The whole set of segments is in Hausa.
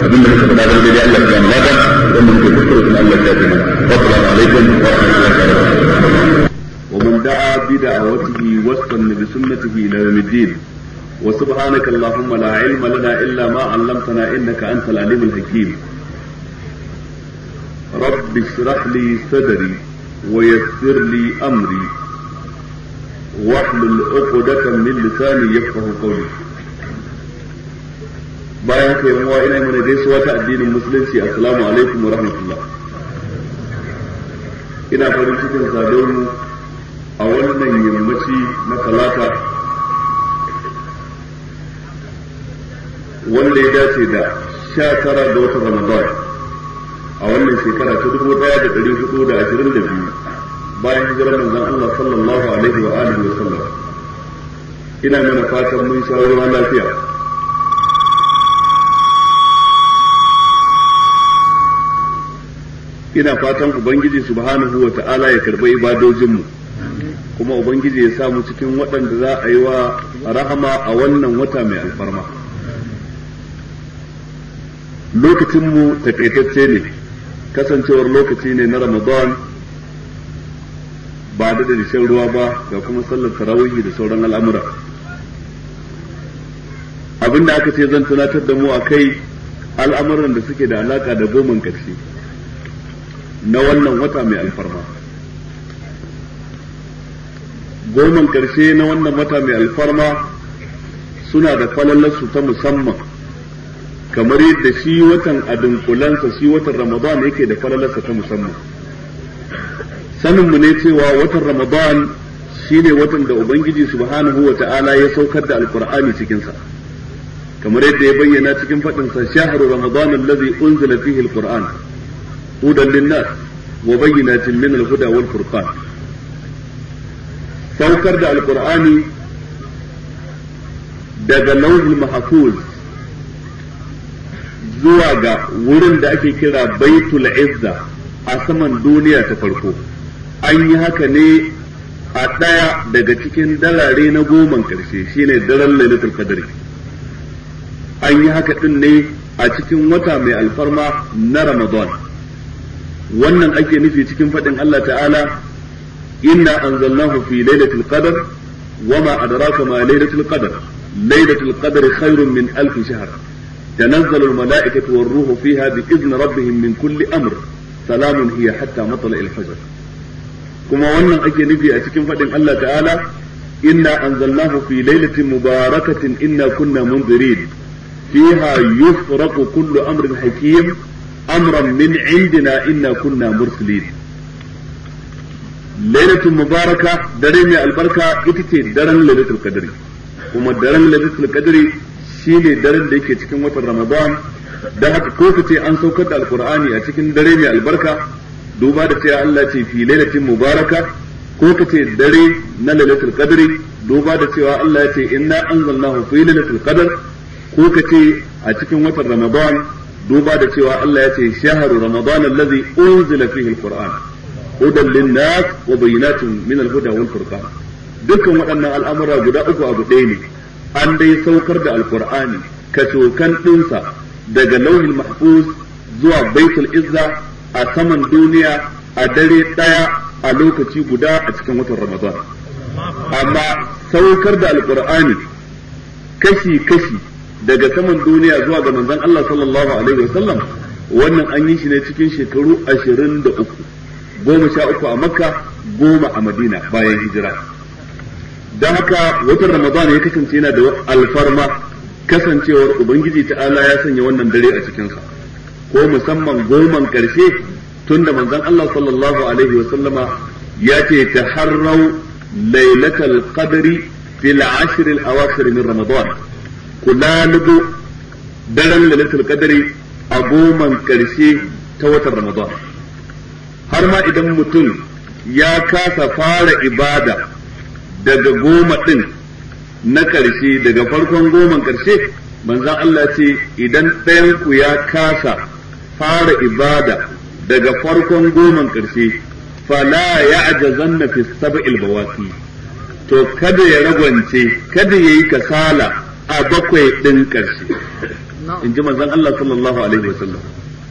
abinda muka faɗa don dai Allah ya mata don muke kuskure kuma Allah ya tafi assalamu alaikum wa rahmatullahi wa barakatuh ومن دعا بدعوته واستنى بسنته الى يوم الدين وسبحانك اللهم لا علم لنا الا ما علمتنا انك انت العليم الحكيم رب اشرح لي صدري ويسر لي امري واحلل عقدة من لساني يفقه قولي bayan ka yamuwa ina mana gaisuwa ta addinin musulunci assalamu alaikum wa rahmatullah ina farin cikin sadon a wannan yammaci na talata wanda ya dace da sha tara da watan ramadan a wannan shekara ta dubu daya da dari hudu da ashirin da biyu bayan hijirar manzon Allah sallallahu alaihi wa alihi wa sallam ina mana fatan mun sha ruwa lafiya ina fatan ubangiji subhanahu wa ta'ala ya karɓi ibadojinmu kuma ubangiji ya samu cikin waɗanda za a yi wa rahama a wannan wata mai alfarma lokacinmu takaitacce ne kasancewar lokaci ne na ramadan ba da da shan ruwa ba ga kuma sallar tarawihi da sauran al'amura abinda aka ce zan tunatar da mu a kai al'amuran da suke da alaka da goman ƙarshe na wannan wata mai alfarma goman karshe na wannan wata mai alfarma suna da falalarsu ta musamman kamar yadda shi watan adunkulansa shi watan ramadan yake da falalarsa ta musamman saninmu ne cewa watan ramadan shi ne watan da ubangiji subhanahu wa ta'ala ya saukar da alkur'ani cikinsa kamar yadda ya bayyana cikin faɗinsa shahru ramadan allazi unzila fihi alqur'an hudan linnas wa bayyinatin min alhuda wal furqan saukar da alkur'ani daga lauhul mahfuz zuwa ga wurin da ake kira baitul izza a saman duniya ta farko an yi haka ne a ɗaya daga cikin dalare na goman ƙarshe shine daren lailatul qadri an yi haka ɗin ne a cikin wata mai alfarma na ramadan wannan ake nufi cikin faɗin Allah ta'ala إنا أنزلناه في ليلة القدر وما أدراك ما ليلة القدر ليلة القدر خير من ألف شهر تنزل الملائكة والروح فيها بإذن ربهم من كل أمر سلام هي حتى مطلع الفجر كما وانا أكي نبي أتكين فدن الله تعالى إنا أنزلناه في ليلة مباركة إنا كنا منذرين فيها يفرق كل أمر حكيم أمرا من عندنا إنا كنا مرسلين lailatul mubaraka dare mai albarka ita ce daren lailatul qadri kuma daren lailatul qadri shine daren da yake cikin watan ramadan da haka ko ka ce an saukar da alqur'ani a cikin dare mai albarka duba da cewa Allah ce fi lailatin mubaraka ko ka ce dare na lailatul qadri duba da cewa Allah ya ce inna anzalnahu fi lailatul qadr ko ka ce a cikin watan ramadan duba da cewa Allah ya ce shahru ramadan allazi unzila fihi alqur'an hudan linnas wa bayyinatun min al-huda wal furqan dukkan waɗannan al'amura guda uku abu ɗaya ne an dai saukar da alqur'ani kacokan ɗinsa daga lauhin mahfuz zuwa baitul izza a saman duniya a dare ɗaya a lokaci guda a cikin watan ramadan amma saukar da alqur'ani kashi kashi daga saman duniya zuwa ga manzon Allah sallallahu alaihi wasallam wannan an yi shi ne cikin shekaru ashirin da uku goma sha uku a makka goma a madina bayan hijira don haka watan ramadan ya kasance yana da alfarma kasancewar ubangiji ta'ala ya sanya wannan dare a cikinsa ko musamman goman karshe tunda manzon Allah sallallahu alaihi wa sallama ya ce taharrau lailatul qadri fil ashr al awakhir min ramadan kula lubu daren lailatul qadri a goman karshe ta watan ramadan har ma idan mutum ya kasa fara ibada daga goma ɗin na ƙarshe daga farkon goman ƙarshe manzan Allah ce idan ɗayanku ya kasa fara ibada daga farkon goman ƙarshe fala ya ajazanna fi sab'il bawasi to kada ya ragwance kada ya yi kasala a bakwai ɗin ƙarshe in ji manzon Allah sallallahu alaihi wasallam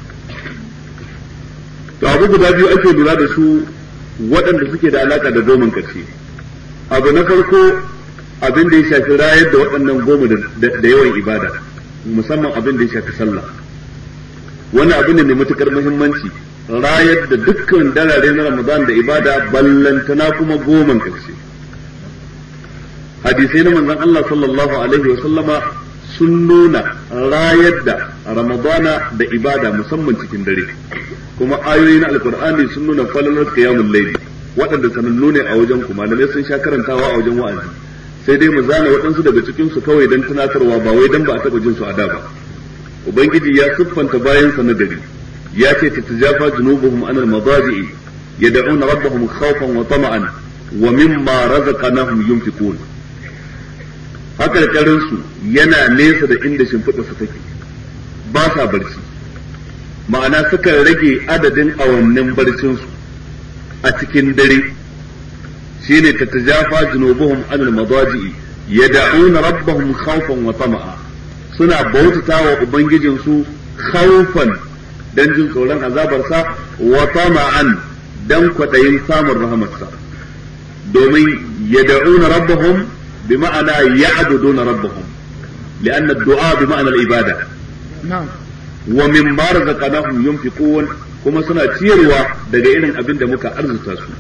to abu guda biyu ake lura da su waɗanda suke da alaka da goman karshe abu na farko abin da ya shafi rayar da waɗannan goma da yawan ibada musamman abin da ya shafi sallah wani abu ne mai matukar muhimmanci rayar da dukkan darare na ramadan da ibada ballantana kuma goman karshe hadisai na manzon Allah sallallahu alaihi wa sallama sun nuna rayar da ramadana da ibada musamman cikin dare kuma ayoyi na alkur'ani sun nuna falalar qiyamul layli waɗanda sanannu ne a wajen ku malamai sun sha karantawa a wajen wa'azi sai dai mu zana waɗansu daga cikin su kawai dan tunatarwa ba wai dan ba a taɓa jin su a da ba ubangiji ya siffanta bayan sa na gari ya ce tatajafa junubuhum anil madaji'i yad'una rabbahum khawfan wa tama'an wa mimma razaqnahum yunfiqun haka su yana nesa da inda shimfiɗa su take ba sa barci ma'ana sukan rage adadin awannin barcinsu a cikin dare shine tatajafa junubuhum anil madaji'i yad'una rabbahum khawfan wa tama'a suna bautata wa ubangijinsu khawfan dan jin tsoron azabarsa wa tama'an dan kwadayin samun rahamarsa domin yad'una rabbahum بمعنى يعبدون ربهم لأن الدعاء بمعنى العبادة نعم ومما رزقناهم ينفقون kuma suna ciyarwa daga irin abin da muka arzuta su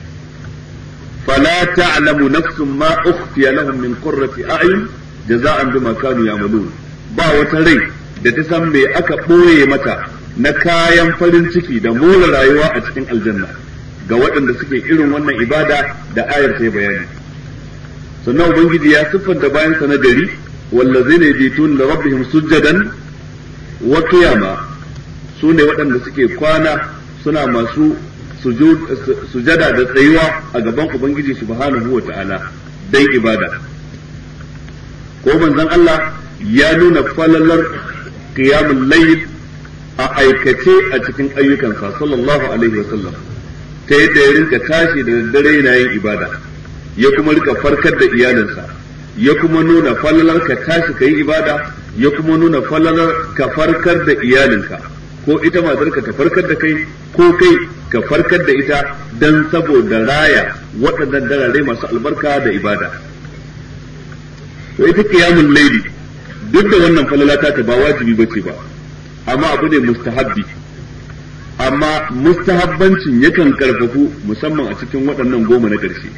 fala ta'lamu nafsun ma ukhfiya lahum min qurrati a'yun jaza'an bima kanu ya'malun ba wata rai da ta san me aka boye mata na kayan farin ciki da more rayuwa a cikin aljanna ga waɗanda suke irin wannan ibada da ayar sai bayani sannan ubangiji ya siffanta bayan sa na gari wallazina yabitun li rabbihim sujadan wa qiyama su ne waɗanda suke kwana suna masu sujada da tsayuwa a gaban ubangiji subhanahu wa ta'ala dai ibada ko manzon Allah ya nuna falalar qiyamul layl a aikace a cikin ayyukansa sallallahu alaihi wasallam ta yadda ya rinka tashi da daddare yana yin ibada ya kuma rika farkar da iyalinsa ya kuma nuna falalar ka tashi ka yi ibada ya kuma nuna falalar ka farkar da iyalinka ko ita matarka ta farkar da kai ko kai ka farkar da ita dan saboda raya waɗannan darare masu albarka da ibada to ita qiyamul layli duk da wannan falalata ta ba wajibi bace ba amma abu ne mustahabbi amma mustahabbancin yakan karfafu musamman a cikin waɗannan goma na ƙarshe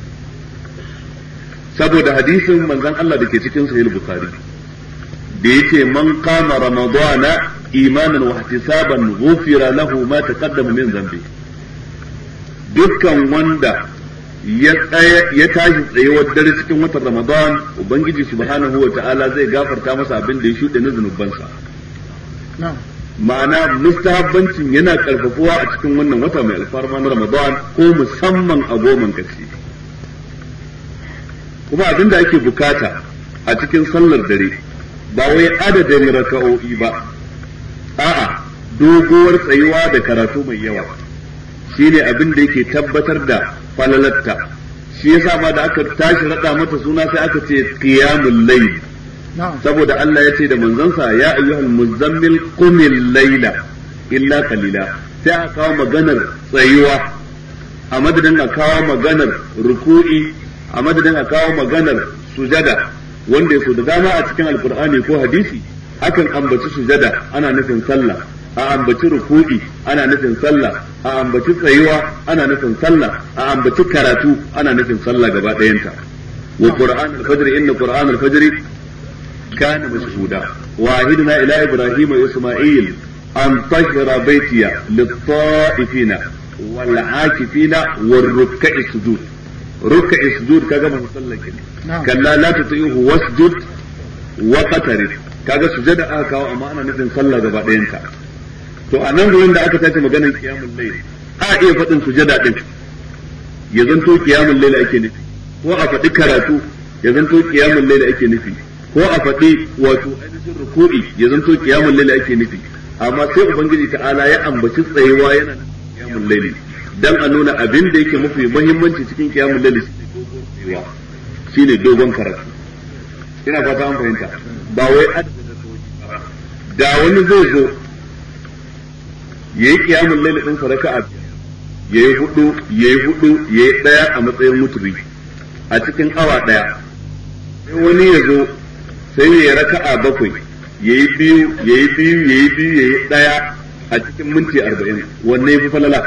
saboda hadisin manzon Allah da ke cikin sahih bukhari da yace man qama ramadana imanan wa ihtisaban ghufira lahu ma taqaddama min dhanbi dukkan wanda ya tsaya ya tashi tsayuwar dare cikin watan ramadan ubangiji subhanahu wa ta'ala zai gafarta masa abin da ya shuɗe na zunubansa ma'ana mustahabbancin yana karfafuwa a cikin wannan wata mai alfarma na ramadan ko musamman a goman karshe kuma abin da ake bukata a cikin sallar dare ba wai adadin raka'o'i ba a'a doguwar tsayuwa da karatu mai yawa shine abin da yake tabbatar da falalatta shi yasa ma da aka tashi rada mata suna sai aka ce qiyamul layl saboda Allah ya ce da manzansa ya ayyuhal muzammil qumil layla illa qalila sai aka kawo maganar tsayuwa a madadin a kawo maganar ruku'i a madadin a kawo maganar sujada wanda ya so da dama a cikin alkur'ani ko hadisi akan ambaci sujada ana nufin sallah a ambaci ruku'i ana nufin sallah a ambaci tsayuwa ana nufin sallah a ambaci karatu ana nufin sallah gaba ɗayanta wa qur'an al-fajr inna qur'an al-fajr kana mashhuda wa ahidna ila ibrahim wa isma'il an tahira baytiya lit-ta'ifina wal-'akifina war-ruk'i sujud ruk'i sujud kaga man sallake kalla la tuti'uhu wasjud wa qatarib kaga sujada aka kawo amma ana nufin sallah gaba ɗayanta to a nan gurin da aka tashi maganar qiyamul layl a iya faɗin sujada din ya zanto qiyamul layl ake nufi ko a faɗi karatu ya zanto qiyamul layl ake nufi ko a faɗi wato ainihin ruku'i ya zanto qiyamul layl ake nufi amma sai ubangiji ta'ala ya ambaci tsayuwa yana qiyamul layl dan a nuna abin da yake mafi muhimmanci cikin qiyamul layl shine dogon karatu ina fata an fahimta ba wai da wani zai zo yayi kiyamul layl din raka'a yayi hudu yayi hudu yayi daya a matsayin muturi a cikin awa daya sai wani ya zo sai ya raka'a bakwai yayi biyu yayi biyu yayi biyu yayi daya a cikin minti arba'in wanne yafi falala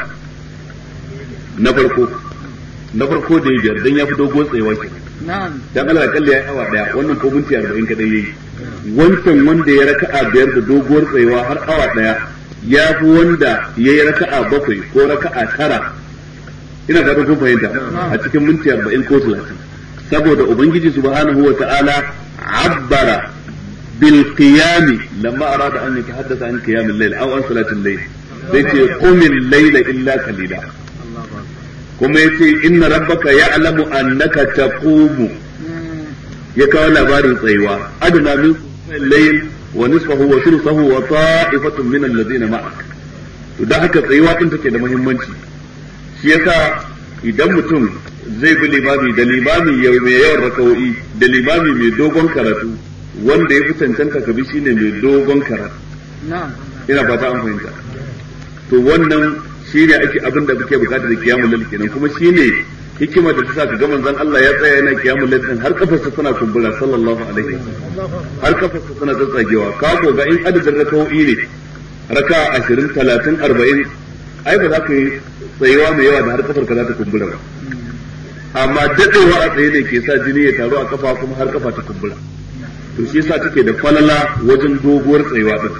na farko na farko da ya biyar dan ya fi dogo tsayawa ke dan Allah kalli ya awa daya wannan ko minti arba'in kadai yayi wancan wanda ya raka'a biyar da doguwar tsayawa har awa daya ya fi wanda ya yi raka'a bakwai ko raka'a tara ina da kun fahimta a cikin minti arba'in ko talatin saboda ubangiji subhanahu wa ta'ala abbara bil qiyami lamma arada an yatahaddatha an qiyam al-layl aw an salat al-layl sai ce qumil layla illa qalila kuma yace inna rabbaka ya'lamu annaka taqumu ya kawo labarin tsayuwa adana min layl wa nisfahu wa thuluthahu wa ta'ifatun min alladhina ma'ak to da haka tsayuwa din take da muhimmanci shi yasa idan mutum zai bi limami da limami mai yawan rakawo'i da limami mai dogon karatu wanda ya fi cancanta ka bi shine mai dogon karatu ina fata an fahimta to wannan shine ake abin da kuke bukata da kiyamul lail kenan kuma shine hikima da ta sa ka ga manzon Allah ya tsaya yana kiyamul lail din har kafarsa tana kumbura sallallahu alaihi har kafarsa tana tsatsagewa ka ko ga in adadin rakawo'i ne raka 20 30 40 ai ba za ka yi tsayuwa mai yawa da har kafar ka za ta kumbura ba amma dadewa a tsaye ne ke sa jini ya taru a kafa kuma har kafa ta kumbura to shi yasa take da falala wajen doguwar tsayuwa din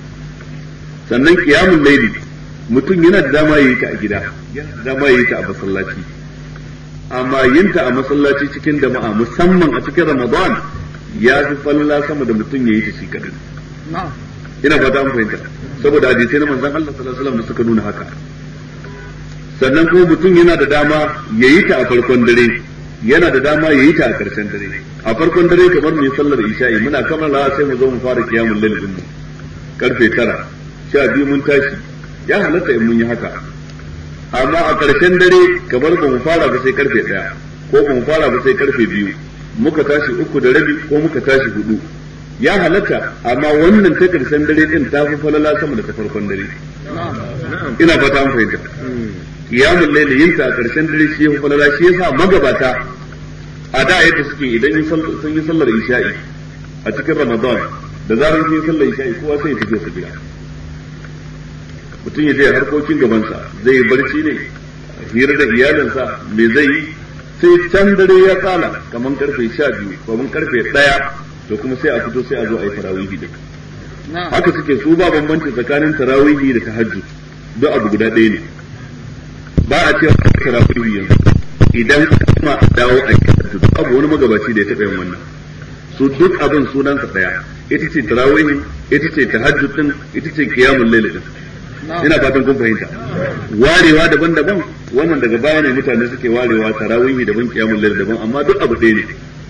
sannan qiyamul layli mutum yana da dama yayi ta a gida yana da dama yayi ta a masallaci amma yin ta a masallaci cikin jama'a musamman a cikin ramadan ya fi falala sama da mutum yayi ta shi kadai ina fata an fahimta saboda hadisai na manzon Allah sallallahu alaihi wasallam da suka nuna haka sannan kuma mutum yana da dama ya yi ta a farkon dare yana da dama ya yi ta a ƙarshen dare a farkon dare kamar mu yi sallar isha'i muna kammala sai mu zo mu fara kiyamun lail din mu karfe tara sha biyu mun tashi ya halatta in mun yi haka amma a ƙarshen dare kamar ba mu fara ba sai karfe ɗaya ko ba mu fara ba sai karfe biyu muka tashi uku da rabi ko muka tashi hudu ya halatta amma wannan ta ƙarshen dare din ta fi falala sama da ta farkon dare ina fata an fahimta qiyamul layli yin ta a karshen dare shi ya falala shi yasa magabata a da yadda suke idan sun yi sallar isha'i a cikin ramadan da zarar sun yi sallar isha'i kowa sai ya tafi su gida mutum ya je harkokin gabansa zai yi barci ne hira da iyalinsa me zai yi sai can dare ya tsala kamar karfe sha biyu kamar karfe ɗaya to kuma sai a fito sai a zo a yi tarawihi da haka suke su ba bambanci tsakanin tarawihi da tahajjud duk abu guda ɗaya ne ba a cewa tarawihi yanzu idan kuma a dawo a tahajjud babu wani magabaci da ya taɓa yin wannan su duk abin sunansa ɗaya ita ce tarawihi ita ce tahajjud din ita ce qiyamul layl din ina fatan kun fahimta warewa daban-daban wannan daga baya ne mutane suke warewa tarawihi daban qiyamul layl daban amma duk abu ɗaya ne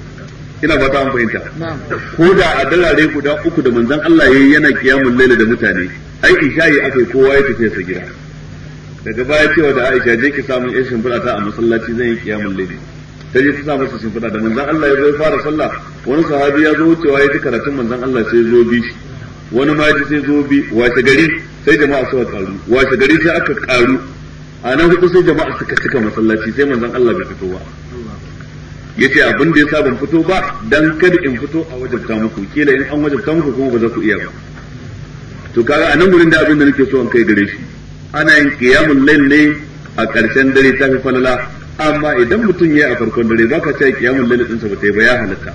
ina fata an fahimta ko da a dalare guda uku da manzon Allah yayi yana qiyamul layl da mutane ai isha'i akai kowa ya tafi sa gida daga baya cewa da Aisha je ki samu yan shimfiɗa ta a masallaci zan yi qiyamul layl ta je ta sa masa shimfiɗa da manzon Allah ya zo fara sallah wani sahabi ya zo wucewa ya ji karatun manzon Allah sai zo bi shi wani ma ji sai zo bi washe gari sai jama'a suka karu washe gari sai aka karu a nan hudu sai jama'a suka cika masallaci sai manzon Allah bai fito ba yace abin da yasa ban fito ba dan kada in fito a wajabta muku kila in an wajabta muku kuma ba za ku iya ba to kaga a nan gurin da abin da nake so in kai gare shi ana yin qiyamul layl ne a ƙarshen dare ta fi falala amma idan mutum ya yi a farkon dare baka ce qiyamul layl din sa ba ta yi ba ya halatta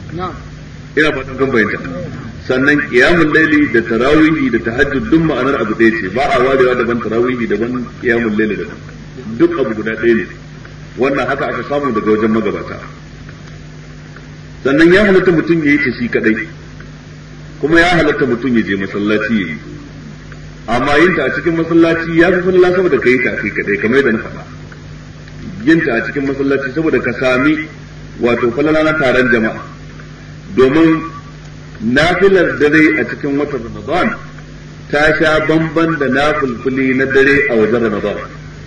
ina fatan kan bayyana sannan qiyamul layli da tarawihi da tahajjud duk ma'anar abu ɗaya ce ba a warewa daban tarawihi daban qiyamul layli daban duk abu guda ɗaya ne wannan haka aka samu daga wajen magabata sannan ya halatta mutum ya yi ta shi kadai kuma ya halatta mutum ya je masallaci ya yi amma yin ta a cikin masallaci ya fi falala saboda ka yi ta a kai kadai kamar yadda na faɗa yin ta a cikin masallaci saboda ka sami wato falala na taron jama'a domin nafilar dare a cikin watan ramadan ta sha bamban da nafilfili na dare a wajen ramadan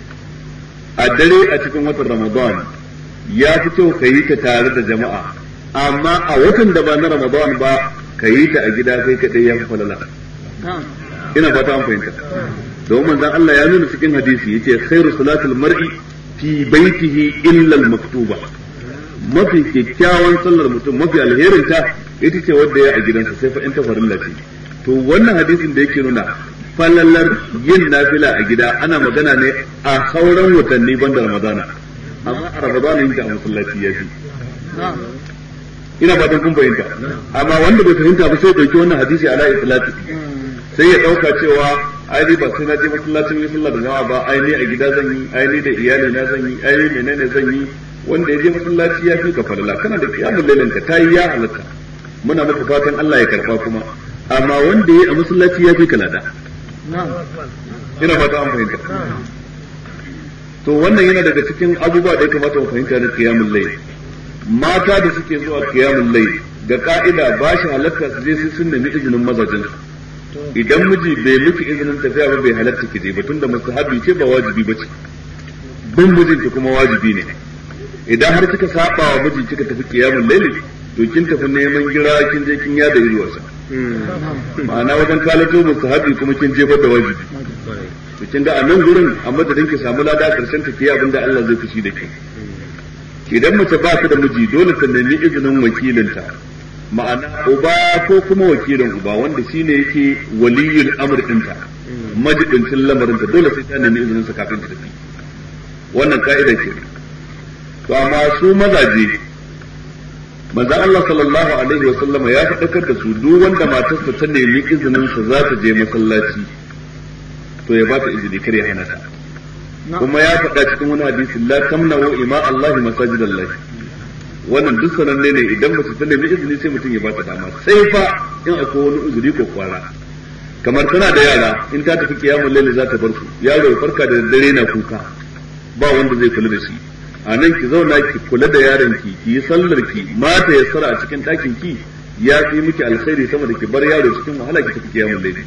a dare a cikin watan Ramadan ya fi kyau ka yi ta tare da jama'a amma a watan da ba na Ramadan ba ka yi ta a gida kai kaɗai ya fi falala ina fata an fahimta domin manzon Allah ya nuna cikin hadisi yace khairu salatul mar'i fi baitihi illa al-maktuba mafi kyakkyawan sallar mutum mafi alherin ta ita ce wadda ya a gidansa sai fa in ta farilla ce to wannan hadisin da yake nuna falalar yin nafila a gida ana magana ne a sauran watanni banda ramadana amma a ramadana yin ta a masallaci ya fi ina fatan kun fahimta amma wanda bai fahimta ba sai dauki wannan hadisi ala itlaqi sai ya dauka cewa ai ni ba sai na je masallacin yi sallah da jama'a ba ai ni a gida zan yi ai ni da iyali na zan yi ai ni menene zan yi wanda ya je masallaci ya fi ka falala kana da kiyamul lailin ka tayi ya halatta muna maka fatan Allah ya karfa kuma amma wanda ya a masallaci ya fi ka lada ina fata an fahimta to wannan yana daga cikin abubuwa da ya kamata mu fahimta da kiyamul layl mata da suke zuwa kiyamul layl da ka'ida ba shi halatta su je sai sun nemi izinin mazajin idan miji bai miki izinin tafiya ba bai halatta ki je ba tunda mustahabi ce ba wajibi ba ce bin mijinki kuma wajibi ne idan har kika saba wa miji kika tafi kiyamul layl to kin tafi neman gira kin je kin yada yulwarsa ma'ana wajen kalato mustahabi kuma kin jefar da wajibi to kin ga a nan gurin a madadin ki samu lada karshen ta kiyaye abinda Allah zai fushi da ke idan mace ba ta da miji dole ta nemi izinin wakilinta ma'ana uba ko kuma wakilin uba wanda shine yake waliyul amr dinta majidincin lamarinta dole sai ta nemi izinin sa kafin ta tafi wannan ka'ida ce to amma su mazaje manzo Allah sallallahu alaihi wa sallama ya faɗakar da su duk wanda matarsa ta nemi izinin sa za ta je masallaci to ya ba ta izini kar ya hana ta kuma ya faɗa cikin wani hadisi la tamna'u ima Allah masajidallah wannan duk sananne ne idan mace ta nemi izini sai mutum ya ba ta dama sai fa in akwai wani uzuri ko kwara kamar tana da yara in ta tafi kiyamul laili za ta bar su yaro ya farka da dare na kuka ba wanda zai kula da shi a nan ki zauna ki kula da yaron ki ki yi sallar ki mata ya sara a cikin ɗakin ki ya fi miki alkhairi sama da ki bar yaro cikin wahala ki tafi kiyamul laili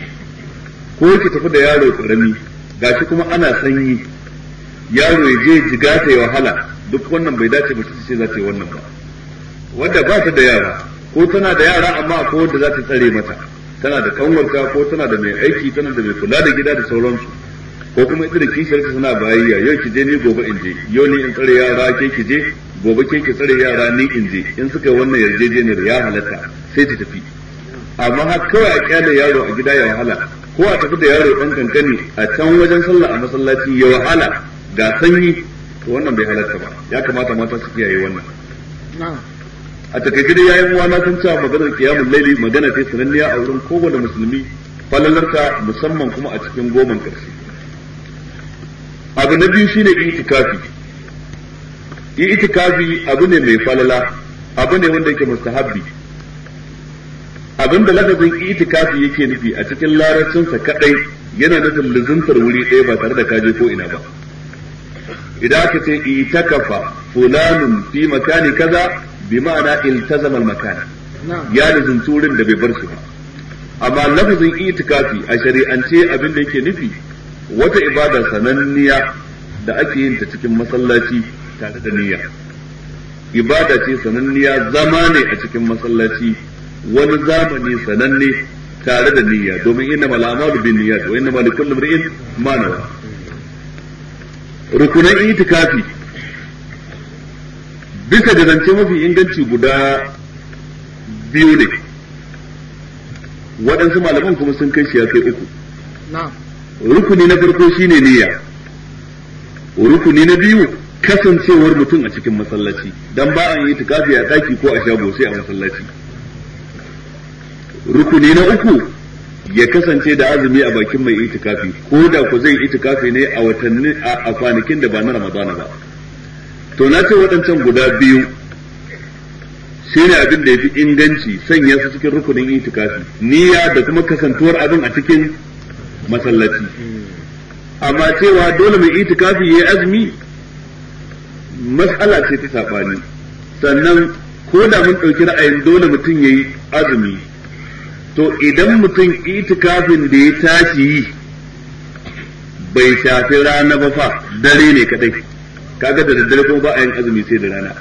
ko ki tafi da yaro karami gashi kuma ana sanyi yaro ya je jiga ta yi wahala duk wannan bai dace ba ce za ta yi wannan ba wanda ba ta da yara ko tana da yara amma akwai wanda za ta tsare mata tana da kanwarta ko tana da mai aiki tana da mai kula da gida da sauransu ko kuma ita da kishiyar ta suna bayayya yau ki je ni gobe in je yau ni in tsare yara ke ki je gobe ke ki tsare yara ni in je in suka yi wannan yarjejeniyar ya halatta sai ta tafi amma har kawai a kyale yaro a gida ya wahala ko a tafi da yaro dan kankani a can wajen sallah a masallaci ya wahala ga sanyi to wannan bai halatta ba ya kamata mata su kiyaye wannan a takaice dai yayin uwa na san cewa maganar kiyamul laili magana ce sananniya a wurin kowane musulmi falalarta musamman kuma a cikin goman karshe abu na biyu shine itikafi itikafi abu ne mai falala abu ne wanda yake mustahabbi abinda lafazin itikafi yake nufi a cikin larabcinsa kadai yana nufin luzuntar wuri ɗaya ba tare da kaje ko ina ba idan aka ce itakafa fulanun fi makani kaza bi ma'ana iltazama al-makan ya luzunci wurin da bai bar shi ba amma lafazin itikafi a shari'ance abin da yake nufi wata ibada sananniya da ake yin ta cikin masallaci tare da niyya ibada ce sananniya zama ne a cikin masallaci wani zamani sananne tare da niyya domin inna mal a'malu bin niyyat wa inna mal likulli imrin ma nawa rukunan itikafi bisa ga zance mafi inganci guda biyu ne waɗansu malaman kuma sun kai shi ya kai uku rukuni na farko shine niyya rukuni na biyu kasancewar mutum a cikin masallaci dan ba an yi itikafi a daki ko a shago sai a masallaci rukuni na uku ya kasance da azumi a bakin mai itikafi ko da ku zai itikafi ne a watanni a kwanakin da ba na ramadana ba to na ce waɗancan guda biyu shine abin da ya fi inganci sanya su cikin rukunin itikafi niyya da kuma kasantuwar abin a cikin masallaci amma cewa dole mai itikafi ya yi azumi mas'ala ce ta saɓani sannan ko da mun ɗauki ra'ayin dole mutum ya yi azumi to idan mutum itikafin da ya tashi yi bai shafi rana ba fa dare ne kadai kaga da daddare kuma ba a yin azumi sai da rana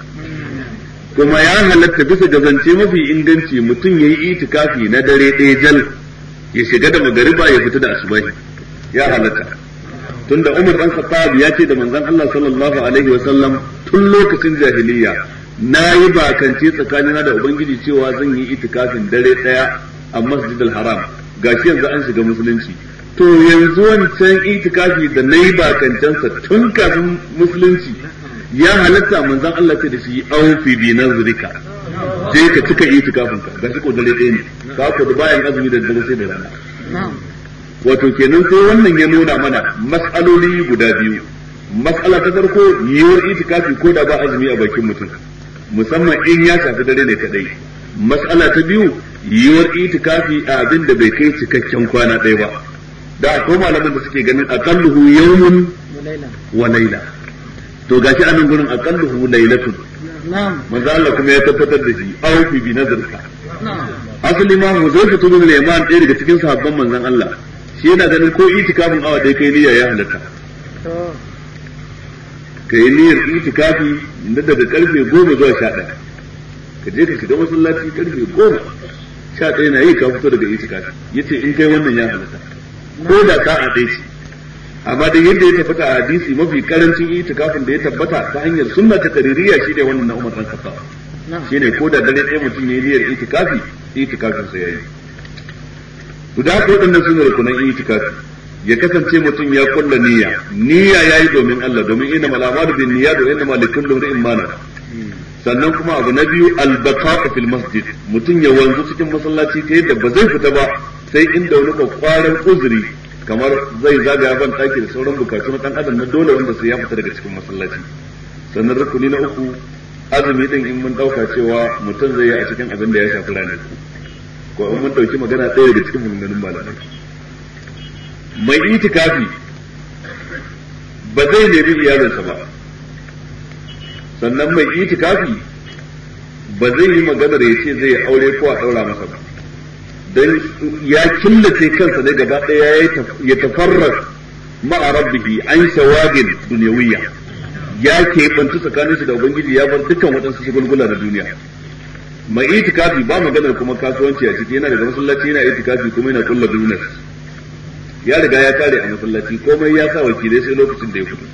kuma ya halatta bisa ga zance mafi inganci mutum ya yi itikafi na dare ɗaya jal ya shiga da magariba ya fita da asubahi ya halatta tunda Umar dan Khattab ya ce da manzon Allah sallallahu alaihi wa sallam tun lokacin jahiliya na yi bakance tsakanina da ubangiji cewa zan yi itikafin dare daya a masjidil haram gashi yanzu an shiga musulunci to yanzu wancan itikafi da na yi bakancensa tun kafin musulunci ya halatta manzon Allah ce da shi aufi bi nazrika je ka cika itikafin ka gashi ko dare ɗaya ne ka ko da bayan azumi da dare sai da rana wato kenan sai wannan ya nuna mana mas'aloli guda biyu mas'ala ta farko yiwuwar itikafi ko da ba azumi a bakin mutum musamman in ya shafi dare ne kadai mas'ala ta biyu yiwuwar itikafi a abin da bai kai cikakken kwana ɗaya ba da akwai malaman da suke ganin aqalluhu yawmun wa layla to gashi anan gurin aqalluhu laylatun manzo Allah kuma ya tabbatar da shi aw fi bi nazarka asali ma Huzaifa ibn al-Yaman ɗaya daga cikin sahabban manzon Allah shi yana ganin ko itikafin awa dai kai niyya ya halatta kai niyyar itikafi na daga karfe goma zuwa sha ɗaya ka je ka shiga masallaci karfe goma sha ɗaya na yi ka fito daga itikafi yace in kai wannan ya halatta ko da ka a dai shi amma da yadda ya tabbata a hadisi mafi karancin itikafin da ya tabbata ta hanyar sunna ta kaririya shi ne wannan na Umar dan Khattab shine ko da dare ɗaya mutum ya yi niyyar itikafi itikafin sa yayi to da haka waɗannan sun rukunan itikafi ya kasance mutum ya kulla niyya niyya yayi domin Allah domin inna mal a'malu bin niyyat wa inna likulli imrin ma nawa sannan kuma abu na biyu al-baqa'u fil masjid mutum ya wanzu cikin masallaci ta yadda ba zai fita ba sai inda wani kwakwaran uzuri kamar zai zagaya ban ɗaki da sauran bukatu na ɗan adam na dole wanda sai ya fita daga cikin masallaci sannan rukuni na uku azumi din in mun ɗauka cewa mutum zai yi a cikin abin da ya shafi ranar ko in mun ɗauki magana ɗaya daga cikin maganganun malamai mai itikafi ba zai nemi iyalinsa ba sannan mai itikafi ba zai yi maganar ya ce zai aure ko a ɗaura masa ba don ya killace kansa ne gaba ɗaya ya tafarrar ma'a rabbihi an shawagin duniyawiyya ya keɓantu tsakanin shi da ubangiji ya bar dukkan waɗansu shagulgula na duniya mai itikafi ba maganar kuma kasuwanci a ciki yana daga masallaci yana itikafi kuma yana kulla business ya riga ya kare a masallaci komai ya sa wakilai sai lokacin da ya fito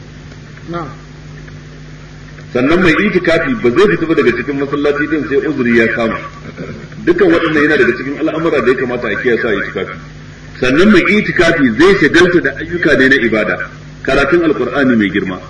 sannan mai itikafi ba zai fita daga cikin masallaci din sai uzuri ya kama dukkan waɗannan yana daga cikin al'amura da ya kamata a kiyaye sa itikafi sannan mai itikafi zai shagalta da ayyuka ne na ibada karatun alqur'ani mai girma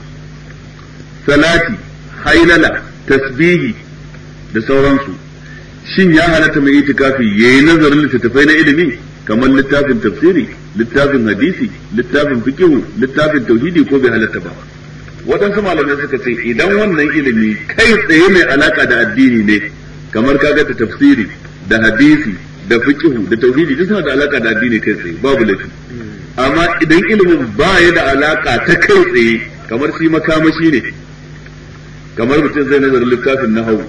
salati hailala tasbihi da sauransu shin ya halatta mai itikafi yayi nazarin littattafai na ilimi kamar littafin tafsiri littafin hadisi littafin fiqh littafin tauhidi ko bai halatta ba waɗansu malamai suka ce idan wannan ilimi kai tsaye mai alaka da addini ne kamar kaga ta tafsiri da hadisi da fiqhu da tauhidi duk suna da alaka da addini kai tsaye babu laifi amma idan ilimin ba ya da alaka ta kai tsaye kamar shi makamashi ne kamar mutum zai nazarin littafin nahawu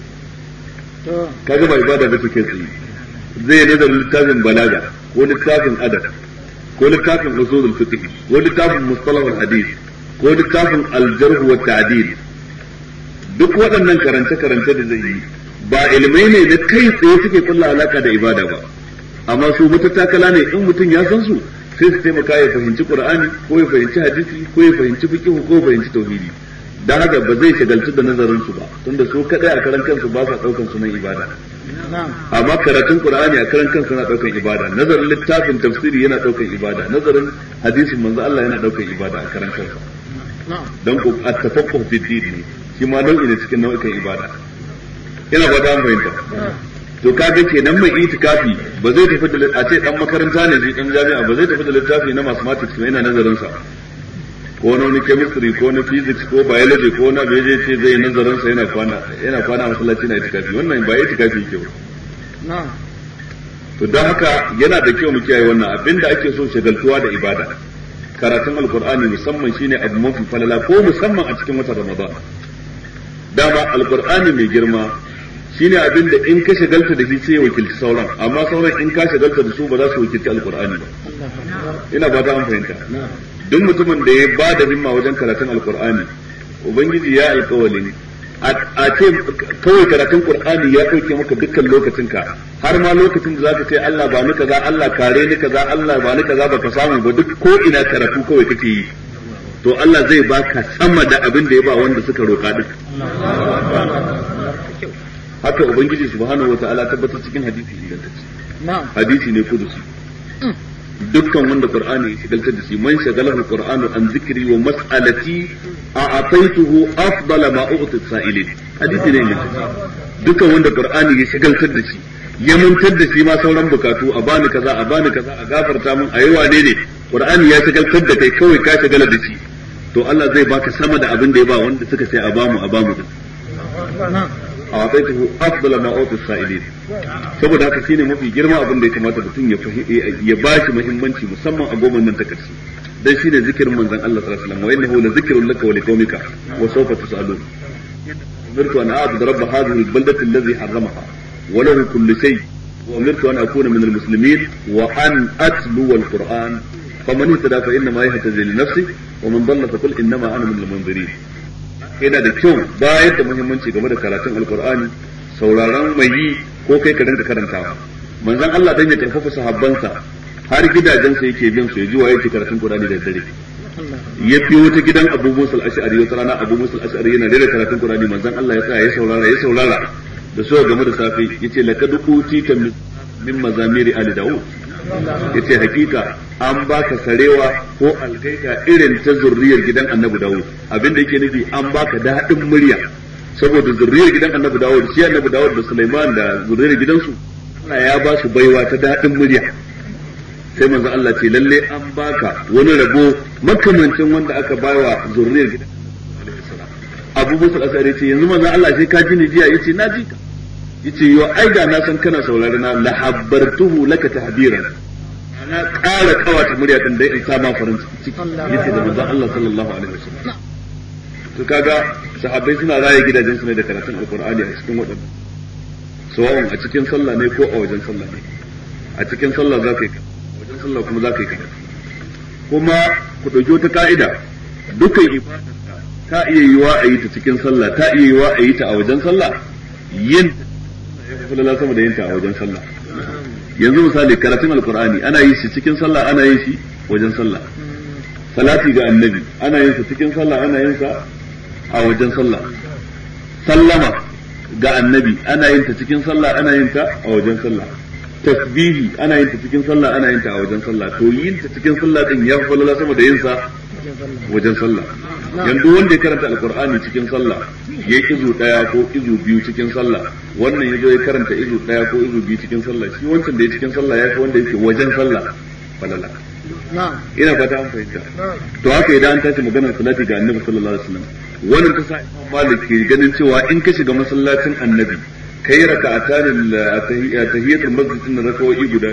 kaga ba ibada ba kai tsaye zai nazarin littafin balaga ko littafin adab ko littafin usulul fiqh ko littafin mustalahul hadith ko littafin aljarhu wa ta'dil duk waɗannan karance-karance da zai yi ba ilmai ne da kai tsaye suke kulla alaka da ibada ba amma su matattakala ne in mutum ya san su sai su taimaka ya fahimci qur'ani ko ya fahimci hadisi ko ya fahimci fiqh ko ya fahimci tauhidi dan haka ba zai shagaltu da nazarin su ba tunda su kadai a karan kansu ba sa daukan sunan ibada amma karatun qur'ani a karan kansu na daukan ibada nazarin littafin tafsiri yana daukan ibada nazarin hadisin manzo Allah yana daukan ibada a karan kansa dan ku at-tafaqquh fi din ne shi ma nau'i ne cikin nau'ikan ibada ina ba ta fahimta to kaga kenan mai itikafi ba zai tafi da a ce dan makaranta ne shi dan jami'a ba zai tafi da littafi na mathematics ba yana nazarin sa ko na wani chemistry ko na physics ko biology ko na beje ce zai yi nazarin sa yana kwana yana kwana a masallaci na itikafi wannan ba itikafi yake ba to don haka yana da kyau mu kiyaye wannan abinda ake so shagaltuwa da ibada karatun alkur'ani musamman shine abu mafi falala ko musamman a cikin watan ramadan dama alkur'ani mai girma shine abin da in ka shagalta da shi sai ya wakilci sauran amma sauran in ka shagalta da su ba za su wakilci alkur'ani ba ina ba ta an fahimta duk mutumin da ya ba da himma wajen karatun alkur'ani ubangiji ya alkawalin a ce kawai karatun qur'ani ya dauke maka dukkan lokacinka har ma lokacin da zaka ce Allah ba ni kaza Allah kare ni kaza Allah ba ni kaza baka samu ba duk ko ina karatu kawai kake yi to Allah zai baka sama da abin da ya ba wanda suka roka din haka ubangiji subhanahu wataala tabbatar cikin hadisi ingantacce hadisi ne kudusi dukkan wanda qur'ani ya shigaltar da shi man shagalahu qur'anu an zikri wa mas'alati a ataituhu afdala ma u'ti sa'ilin hadisi ne ingantacce dukkan wanda qur'ani ya shigaltar da shi ya mantar da shi ma sauran bukatu a bani kaza a bani kaza a gafarta min a yi wane ne qur'ani ya shigaltar da kai kawai ka shagala da shi to Allah zai baka sama da abin da ya ba wanda suka sai a bamu a bamu din a wasaituhu afdala ma utu sa'ilin saboda haka shine mafi girma abin da ya kamata mutum ya ya bashi muhimmanci musamman a goma nan ta karshe dan shine zikirin manzon Allah sallallahu alaihi wasallam wa innahu la zikrun laka wa liqaumika wa sawfa tusalun umirtu an a'budu rabb hadhihi al-baldati alladhi harramaha wa lahu kullu shay wa umirtu an akuna min al-muslimin wa an atlu al-quran faman ihtada fa inma yahtazi li nafsi wa man dhalla fa qul inma ana min al-munzirin yana da kyau bayar da muhimmanci game da karatun alkur'ani sauraron mai yi ko kai ka dinga karantawa manzon Allah dan ya karfafa sahabbansa har gidajensa yake bin su ya ji wa yake karatun Qur'ani da dare ya fi wata gidan Abu Musa al-Ash'ari wata rana Abu Musa al-Ash'ari yana da karatun Qur'ani manzon Allah ya tsaya ya saurara ya saurara da so game da safe yace laqad utita min mazamiri ali daud yace hakika an baka sarewa ko algaita irin ta zurriyar gidan annabi dawud abinda yake nufi an baka daɗin murya saboda zurriyar gidan annabi dawud shi annabi dawud da sulaiman da zurriyar gidansu Allah ya ba su baiwa ta daɗin murya sai manzo Allah ce lalle an baka wani rabo makamancin wanda aka bawa zurriyar gidan Abu Musa al-Asari ce yanzu manzo Allah sai ka ji ni jiya yace na ji ka yace yo ai da na san kana saurare na la habbartuhu laka tahbiran na ƙara kawata murya din dai in sa ma farin ciki yace da manzon Allah sallallahu alaihi wasallam to kaga sahabbai suna raye gidajen su ne da karatun alqur'ani a cikin wadannan sawa'un a cikin sallah ne ko a wajen sallah ne a cikin sallah za ka yi a wajen sallah kuma za ka yi karatu kuma ku ɗauki wata ka'ida dukkan ibada ta iya yiwa a yi ta cikin sallah ta iya yiwa a yi ta a wajen sallah yin falala sama da yinta a wajen sallah yanzu misali karatun alkur'ani ana yin shi cikin sallah ana yin shi wajen sallah salati ga annabi ana yin sa cikin sallah ana yin sa a wajen sallah sallama ga annabi ana yin ta cikin sallah ana yin ta a wajen sallah tasbihi ana yin ta cikin sallah ana yin ta a wajen sallah to yin ta cikin sallah din ya falala sama da yin sa wajen sallah yanzu wanda ya karanta alkur'ani cikin sallah ya izu daya ko izu biyu cikin sallah wannan yazo ya karanta izu daya ko izu biyu cikin sallah shi wancan da ya cikin sallah ya fi wanda yake wajen sallah falala ina fata an fahimta to haka idan an tashi maganar salati ga annabi sallallahu alaihi wasallam wannan ta sa imam malik ke ganin cewa in ka shiga masallacin annabi kai raka'atan tahiyatul masjid din raka'o'i guda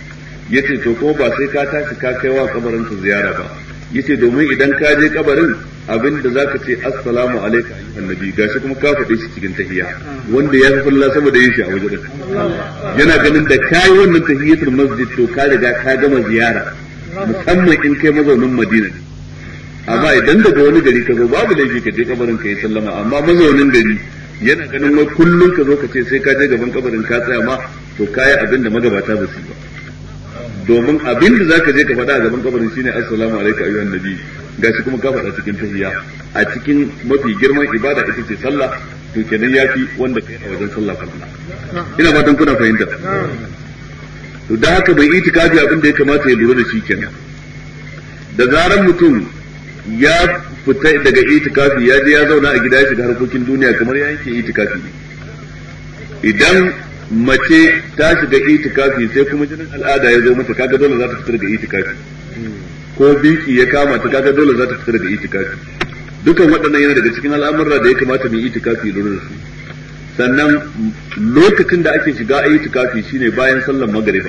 yace to ko ba sai ka tashi ka kai wa kabarin ziyara ba yace domin idan ka je kabarin abin da zaka ce assalamu alayka ayyuhan nabi gashi kuma ka faɗe shi cikin tahiyya wanda ya fi fulla saboda yin shi a wajen yana ganin da kai wannan tahiyatul masjid to ka riga ka gama ziyara musamman in kai mazaunin Madina ne amma idan daga wani gari ka zo babu laifi ka je kabarin ka yi sallama amma mazaunin gari yana ganin wai kullum ka zo ka ce sai ka je gaban kabarin ka tsaya ma to kayi abin da magabata ba su ba domin abin da zaka je ka faɗa a gaban kabarin shine assalamu alaikum ayyuhan nabi gashi kuma ka faɗa cikin tahiyya a cikin mafi girman ibada ita ce sallah to kenan yafi wanda kai a wajen sallah kallon ina fatan kuna fahimta to da haka bai itikafi abin da ya kamata ya lura da shi kenan da zaran mutum ya fita daga itikafi ya je ya zauna a gida ya shiga harkokin duniya kamar ya yanke itikafi idan mace ta shiga itikafi sai kuma jinin al'ada ya zo mata kaga dole za ta fita daga itikafi ko biki ya kama ta kaga dole za ta fita daga itikafi dukan waɗannan yana daga cikin al'amurra da ya kamata mu yi itikafi lura da su sannan lokacin da ake shiga a itikafi shine bayan sallar magariba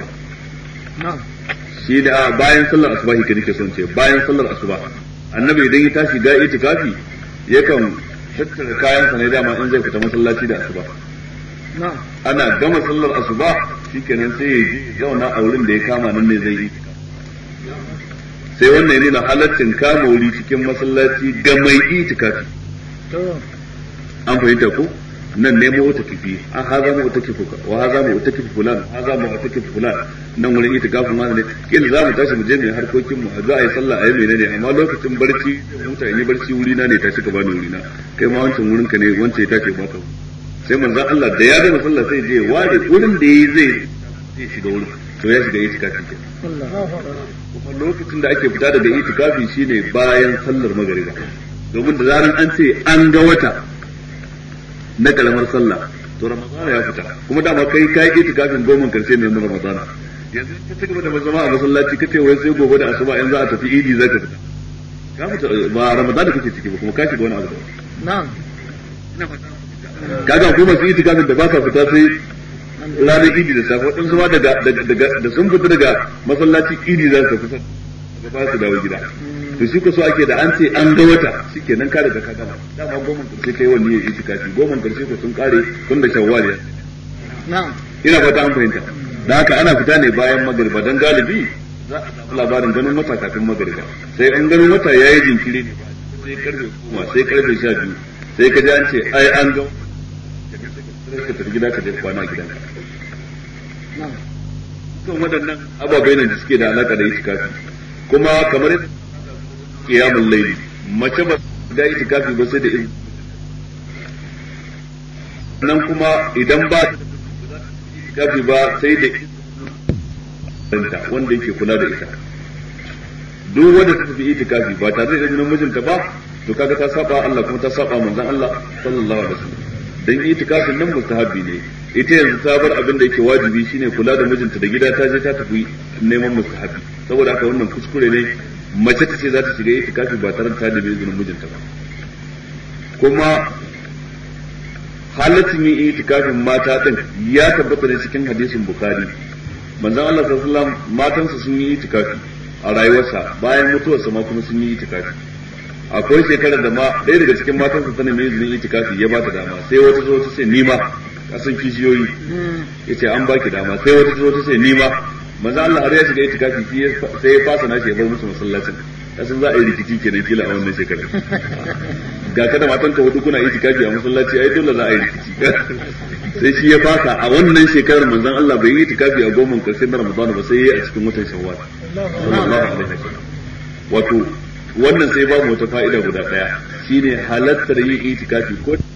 shi da bayan sallar asuba ke nake son ce bayan sallar asuba annabi idan ya tashi ga itikafi yakan tattara kayan sa ne dama in zai fita masallaci da asuba ana gama sallar asuba shikenan sai ya ji zauna a wurin da ya kama nan ne zai yi sai wannan ne na halaccin kama wuri cikin masallaci ga mai itikafi an fahimta ko nan nemo wata kifi a haza mu wata kifi wa haza mu wata kifi fulan haza mu wata kifi fulan nan wurin ita gafin ma ne kila za mu tashi mu je mu harkokin mu za a yi sallah a yi menene amma lokacin barci mutane barci wuri na ne tashi ka bani wuri na kai ma wancan wurin ka ne wancan ya tashi baka sai manzo Allah da ya gama sallah sai je ware wurin da yayi zai zai shiga wurin to ya shiga itikafi ke kuma lokacin da ake fita daga itikafi shine bayan sallar magariba domin da zaran an ce an ga wata na kalamar sallah to ramadana ya fita kuma dama kai kai itikafin goma karshe ne na ramadana yanzu ka ci gaba da zama a masallaci kace wai sai gobe da asuba in za a tafi idi zaka fita ka fita ba ramadana kake ciki ba kuma ka shiga wani abu na'am kaga kuma masu itikafin da baka fita sai ranar idi da safe waɗansu ma daga da sun fita daga masallaci idi za su fita daga ba su dawo gida to shi ko so ake da an ce an ga wata shikenan ka daga ka gama dama goma karshe kai wani ya itikafi goma karshe ko sun kare tun da shawwal ya na'am ina fata an fahimta da haka ana fita ne bayan magariba dan galibi za a samu labarin ganin wata kafin magariba sai an ganin wata yayi jinkiri ne sai karfe goma sai karfe sha biyu sai ka ji an ce ai an ga ka tafi gida ka je kwana a gidanka na'am kan waɗannan ababai ne da suke da alaka da itikafi kuma kamar yadda qiyamul layli mace ba da itikafi ba sai da izini nan kuma idan ba itikafi ba sai da izinin wanda yake kula da ita duk wanda ta tafi itikafi ba tare da izinin mijinta ba to kaga ta saba Allah kuma ta saba manzon Allah sallallahu alaihi wasallam dan itikafin nan mustahabi ne ita yanzu ta bar abin da yake wajibi shine kula da mijinta da gida ta je ta tafi neman mustahabi saboda haka wannan kuskure ne mace ta ce za ta shiga itikafi ba tare da ta nemi izinin mijinta ba kuma halaccin yin itikafin mata din ya tabbata ne cikin hadisin bukhari manzon Allah sallallahu alaihi wasallam matansa sun yi itikafi a rayuwarsa bayan mutuwarsa ma kuma sun yi itikafi akwai shekarar da ma ɗaya daga cikin matansa ta nemi izinin itikafi ya ba ta dama sai wata zo ta ce ni ma kasan kishiyoyi yace an baki dama sai wata zo ta ce ni ma manzo Allah har ya shiga itikafi sai ya fasa nashi ya bar musu masallacin kasan za a yi rikici kenan kila a wannan shekarar ga kada matan ka hudu kuna itikafi a masallaci ai dole za a yi rikici sai shi ya fasa a wannan shekarar manzon Allah bai yi itikafi a goma karshen na Ramadan ba sai ya yi a cikin watan Shawwal sallallahu alaihi wasallam wato wannan sai ba mu wata fa'ida guda daya shine halattar yin itikafi ko